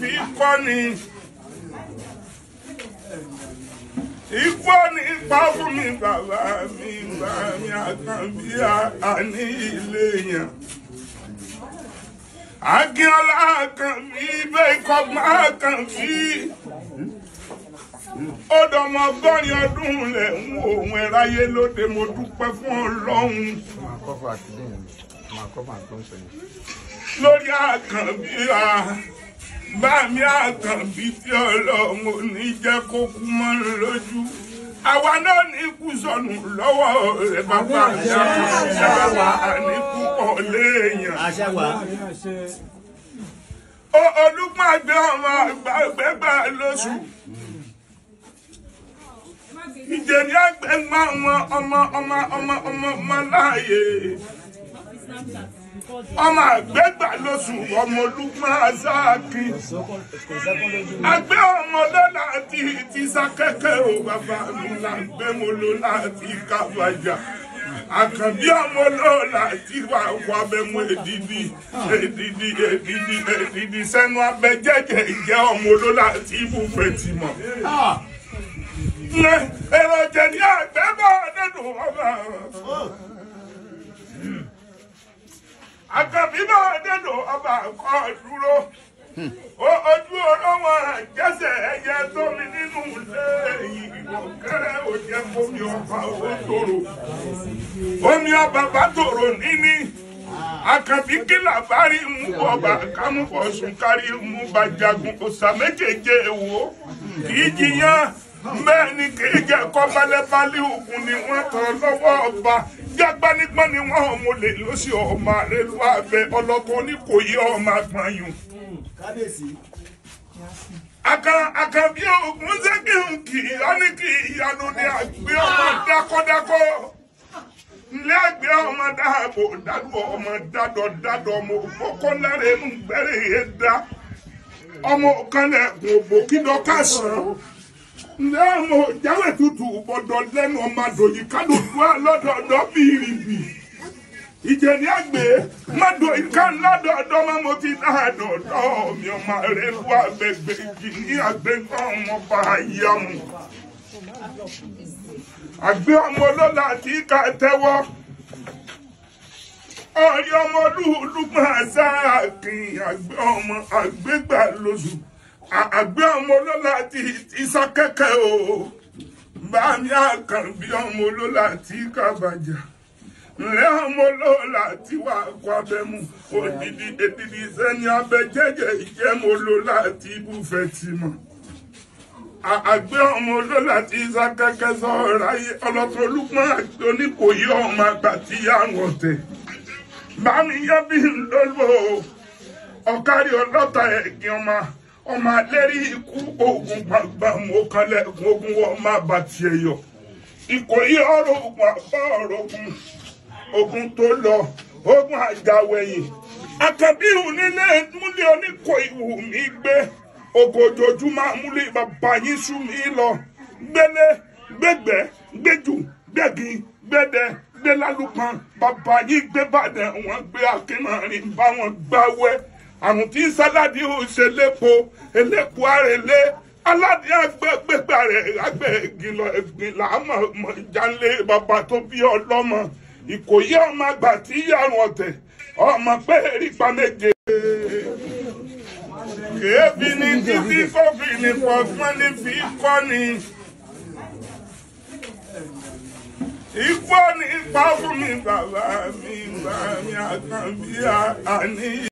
fi kọ́ ni. Ikú ní ipa fún mi bàbá mi bá mi àkànbí àní ilé yẹn. Akínọlá àkànbí bẹ́ẹ̀ kọ́gbọ́n àkànbí. Ó dọmọ ọgọ́rin ọdún lẹ̀ ń wo òun ẹ̀ráyé lóde mo dúpẹ́ fún Ọlọ́run máa kọ́ fún àtìlẹ́ yẹn máa kọ́ fún àtọ́ sọ yẹn. lórí àkànbí a bá mi àkànbí tí Ọlọ́run ò ní jẹ́ kó kú mọ́ lójú. Àwa náà ní kú sọnù lọ́wọ́ rẹ̀ bàbá àṣà àní púpọ̀ léèyàn. àṣẹ wà. Ó- Olúmọ̀ àgbẹ̀ ọmọ àgbàgbẹ́gbà lóṣù. Ìjẹ̀ni àgbẹ̀ ń máa wọn ọmọ ọmọ ọmọ ọmọ ọmọ láàyè. Ọmọ àgbẹ̀gbà lóṣù ọmọ Olúmọ̀ àzáàkì. Àgbẹ̀ ọmọ lọ́la ti ti sákẹ́kẹ́ o bàbá mi làgbẹ́ mo lò láti kábàjà. Àkànbí ọmọ lọ́la ti wà wà bẹ́mu èdìdì èdìdì èdìdì èdìdì sẹ́nu abẹ́jẹ́jẹ́ ìjẹ́ ọmọ lọ́la ti ibùfẹ́ ti mọ̀. Èrò jẹ̀dí àgbẹ̀ bọ̀ nínú ọba. Àkànbí bọ̀ nínú ọba kọ́ dúró. O- Ojú olówó àjẹsẹ̀ ẹyẹ tó mi nínú ilé ìwọ̀ kẹrẹ òjẹ́ fomi ọba owó tòrò. Omi ọba bá tòrò níní. Àkànbí kìlà bá rí mú ọba kámúfọ̀sùn kárí mú bàjàgùn òsà méjèèjì èwo. Kì í jiyàn bẹ́ẹ̀ ni kì í jẹ́ kọ́ balẹ̀balẹ̀ ògùn ni wọ́n tọ́ lọ́wọ́ ọba. Jágbánigbọ́n ni wọ́n mú lè lọ́sí ọmọ àrẹ́lú abẹ ọlọ́kọ ní kò yí ọmọ àgbọ̀nyùn kábíyèsí. akan akan bí ogun ṣe kí n kì í ọ ní kí ìyanu ní àgbẹ̀ ọmọ dákọ́dákọ́ ilé àgbẹ̀ ọmọ dáàbò dádò ọmọ dádọ̀ dádọ̀ ọmọ òfókó lára inú gbẹ́rẹ́ yẹn dá ọmọ kanlẹ̀kùn òbò kíndọ̀ kásán ilé ọmọ jáwé tutù bọ̀dọ̀ lẹ́nu ọmọ àdòyí kálukú lọ́dọọdọ́ bìrìbì ìjẹni àgbẹ̀ mọ́dọ̀ ìka lọ́dọọdọ́ máa mo ti dáadọ̀dọ́ mi ọmọ rẹ̀ lu àgbègbè jì ní àgbẹ̀gbọ́n ọmọ bá yá mu. àgbẹ̀ ọmọ lọ́la tí ká tẹ́wọ́ ọ̀rẹ́ ọmọ olúùlùgbọ̀n sáàkìn àgbẹ̀ ọmọ àgbẹ̀gbà lóṣù àgbẹ̀ ọmọ lọ́la tí tí sákẹ́kẹ́ o bá mi àkànbí ọmọ lọ́la tí ká bàjá ǹlẹ́ ọmọ lọ́la tí wà kó abẹ́mu òdìdí èdìdí sẹ́ni abẹ́jẹ́jẹ́ ìjẹ́mu lọ́la tí ibùfẹ́ ti mọ̀. àgbẹ̀ ọmọ lọ́la tí sákẹ́kẹ́ sọ̀rọ̀ ayé ọlọ́tọ̀ olúpọ̀n àti oníkòyí ọmọ àgbà tí yà ń wọ̀tẹ̀. bámi yẹ bí n lọ́lọ́ ọ̀kárí ọlọ́ta ẹ̀gbìn ọmọ ọmọ alẹ́rí ikú oògùn gbàgbà mọ́kànlẹ́gùn ogun wọn má bàtì ẹ̀yọ̀ ìkòyí ọ̀rọ̀ ogun àbá ọ̀rọ̀ ogun ogun tó lọ ogun àjàwẹ̀yìn àkàbíhù nílé múlẹ̀ oníkò ìwù mi gbé ogójoojúmọ́ múlẹ̀ bàbá yín sú mi lọ gbélé gbégbé gbéjù gbégin gbédè gbélálùpọ̀n bàbá yín gbé bàdàn wọn gbé akínmọ̀rin bá wọn gbáwẹ́ àrùn tí sáládì ò ṣe lépo elépo àrèlé aládé agbẹ́gbẹ́gbà rẹ̀ agbẹ́ ìgìlọ̀ ẹ̀gbìn làámọ̀ mọ̀ jálé bàbá tó bí ọlọ́mọ ìkòyí ọmọ àgbà tí yàrá ọ̀tẹ̀ ọmọ pé erípa méje. kèéfì ní títí kófì ní pọ̀gbọ́n ní fi kọ́ ni. ikú ní ipa fún mi bàbá mi bàbá mi àkànbí àní.